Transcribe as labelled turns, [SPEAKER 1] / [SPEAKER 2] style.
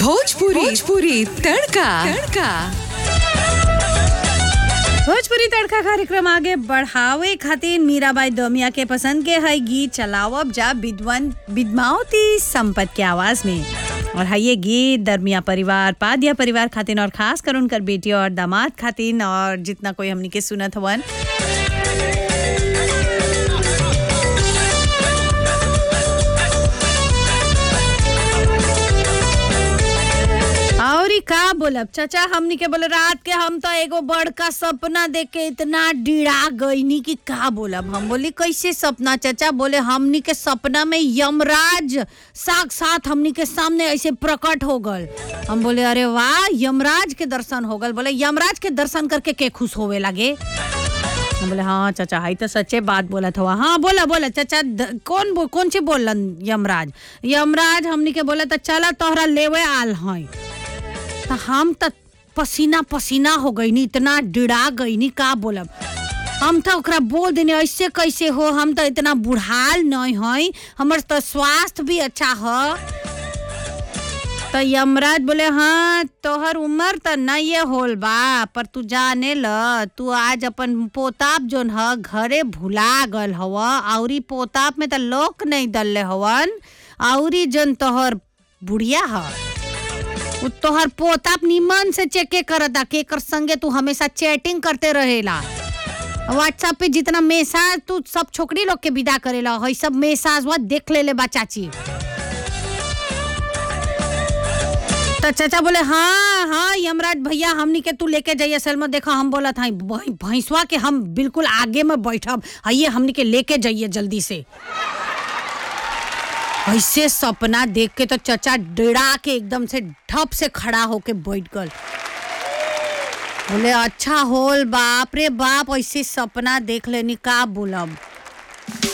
[SPEAKER 1] भोजपुरी भोजपुरी तड़का तड़का
[SPEAKER 2] भोजपुरी तड़का कार्यक्रम आगे बढ़ावे खातिर मीराबाई दोमिया के पसंद के है गीत चलावब जा विद्वन विद्मावती संपत के आवाज में और है ये गीत दरमिया परिवार पादिया परिवार खातिर और खास कर उनकर बेटी और दामाद खातिर और जितना कोई हमनी के सुनत हवन और ई का बोलब चाचा हमनी के बोले रात के हम तो एगो बड़का सपना देख के इतना डिड़ा गईनी कि का बोलब हम बोली कैसे सपना चाचा बोले हमनी के सपना में यमराज साक्षात हमनी के सामने ऐसे प्रकट हो गल हम बोले अरे वाह यमराज के दर्शन हो गल बोले यमराज के दर्शन करके के खुश होवे लगे हम बोले हाँ चाचा हाई तो सच्चे बात बोला था हाँ बोला बोला चाचा द- कौन बो, कौन सी बोलन यमराज यमराज हमनी के बोला तो चला तोहरा लेवे आल हैं तो हम तो पसीना पसीना हो गई नी इतना डिड़ा गई नी का बोलब हम तो ओकरा बोल देने ऐसे कैसे हो हम तो इतना बुढ़ाल नहीं हई हमर तो स्वास्थ्य भी अच्छा है तो यमराज बोले हाँ तोहर उम्र तो नहीं होल बा पर तू जाने ल तू आज अपन पोताप जोन ह घरे भुला गल हव औरी पोताप में तो लोक नहीं दल्ले हवन औरी जोन तोहर बुढ़िया ह उ तोहर पोताप निमन से चेके करता के कर संगे तू हमेशा चैटिंग करते रहेला व्हाट्सएप पे जितना मैसेज तू सब छोकरी लोग के विदा करेला हई सब मैसेज वा देख ले ले बा चाची तो चाचा बोले हाँ हाँ यमराज भैया हमनी के तू लेके जाइए असल में देखा हम बोला था भै- भैंसवा के हम बिल्कुल आगे में बैठब आइए हमनी के लेके जाइए जल्दी से ऐसे सपना देख के तो चचा डेड़ा के एकदम से ठप से खड़ा होके बैठ गल बोले अच्छा होल बाप रे बाप ऐसे सपना देख लेनी का बोलब